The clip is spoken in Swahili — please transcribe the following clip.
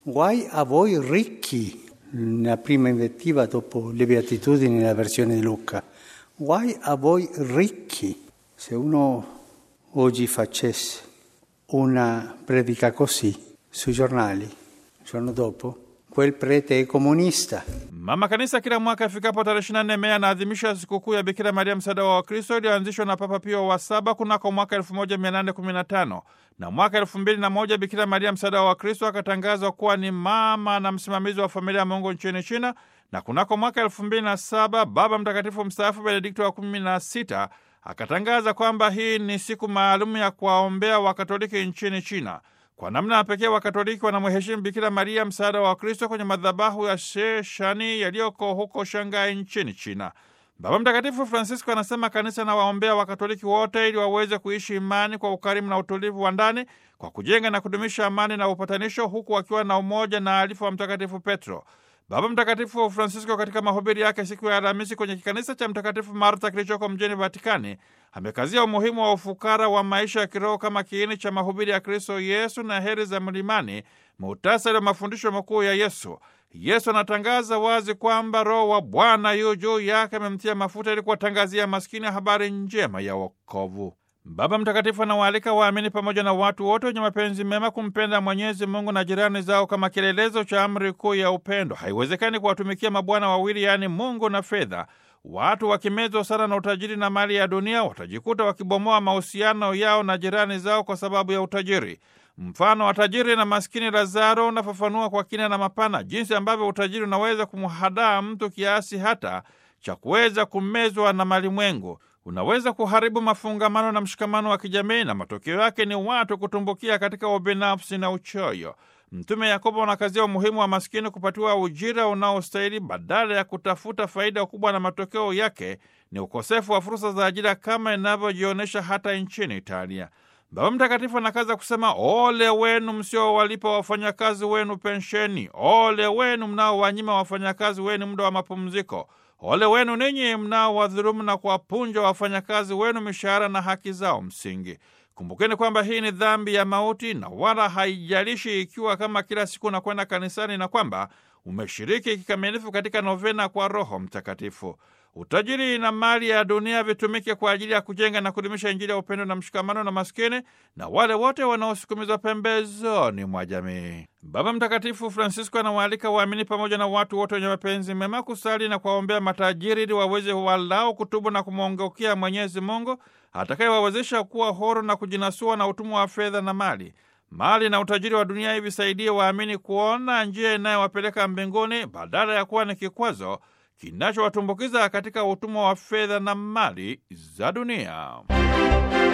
Guai a voi ricchi, la prima invettiva dopo le beatitudini nella versione di Luca. Guai a voi ricchi. Se uno oggi facesse una predica così sui giornali, il giorno dopo, quel prete è comunista. Mama Kanisa kila mwaka ifikapo tarehe 24 Mei anaadhimisha sikukuu ya Bikira Maria msaada wa Wakristo iliyoanzishwa na Papa Pio wa saba kunako mwaka 1815 na mwaka 2001 Bikira Maria msaada wa Wakristo akatangazwa kuwa ni mama na msimamizi wa familia ya Mungu nchini China, na kunako mwaka 2007 Baba Mtakatifu mstaafu Benedikto wa 16 akatangaza kwamba hii ni siku maalum ya kuwaombea Wakatoliki nchini China. Kwa namna ya pekee Wakatoliki wanamheshimu Bikira Maria msaada wa Wakristo kwenye madhabahu ya Sheshani yaliyoko huko Shanghai nchini China. Baba Mtakatifu Francisco anasema kanisa na waombea Wakatoliki wote ili waweze kuishi imani kwa ukarimu na utulivu wa ndani kwa kujenga na kudumisha amani na upatanisho, huku wakiwa na umoja na alifu wa Mtakatifu Petro. Baba Mtakatifu Francisco katika mahubiri yake siku ya Alhamisi kwenye kikanisa cha Mtakatifu Marta kilichoko mjini Vatikani amekazia umuhimu wa ufukara wa maisha ya kiroho kama kiini cha mahubiri ya Kristo Yesu na heri za mlimani, muhtasari wa mafundisho makuu ya Yesu. Yesu anatangaza wazi kwamba Roho wa Bwana yu juu yake, amemtia mafuta ili kuwatangazia maskini habari njema ya wokovu. Baba Mtakatifu anawaalika waamini pamoja na watu wote wenye mapenzi mema kumpenda Mwenyezi Mungu na jirani zao kama kielelezo cha amri kuu ya upendo. Haiwezekani kuwatumikia mabwana wawili, yaani Mungu na fedha. Watu wakimezwa sana na utajiri na mali ya dunia watajikuta wakibomoa mahusiano yao na jirani zao kwa sababu ya utajiri. Mfano wa tajiri na maskini Lazaro unafafanua kwa kina na mapana jinsi ambavyo utajiri unaweza kumhadaa mtu kiasi hata cha kuweza kumezwa na malimwengu unaweza kuharibu mafungamano na mshikamano wa kijamii na matokeo yake ni watu kutumbukia katika ubinafsi na uchoyo. Mtume Yakobo anakazia umuhimu wa maskini kupatiwa ujira unaostahili badala ya kutafuta faida kubwa, na matokeo yake ni ukosefu wa fursa za ajira kama inavyojionyesha hata nchini Italia. Baba Mtakatifu anakaza kusema, ole wenu msiowalipa wafanyakazi wenu pensheni, ole wenu mnaowanyima wafanyakazi wenu muda wa mapumziko Ole wenu ninyi mnaowadhulumu na kuwapunja wafanyakazi wenu mishahara na haki zao msingi. Kumbukeni kwamba hii ni dhambi ya mauti, na wala haijalishi ikiwa kama kila siku unakwenda kanisani na kwamba umeshiriki kikamilifu katika novena kwa Roho Mtakatifu. Utajiri na mali ya dunia vitumike kwa ajili ya kujenga na kudumisha Injili ya upendo na mshikamano na maskini na wale wote wanaosukumizwa pembezoni mwa jamii. Baba Mtakatifu Francisco anawaalika waamini pamoja na watu wote wenye mapenzi mema kusali na kuwaombea matajiri ili waweze walao kutubu na kumwongokea Mwenyezi Mungu atakayewawezesha kuwa huru na kujinasua na utumwa wa fedha na mali. Mali na utajiri wa dunia hivi visaidie waamini kuona njia inayowapeleka mbinguni badala ya kuwa ni kikwazo kinachowatumbukiza katika utumwa wa fedha na mali za dunia.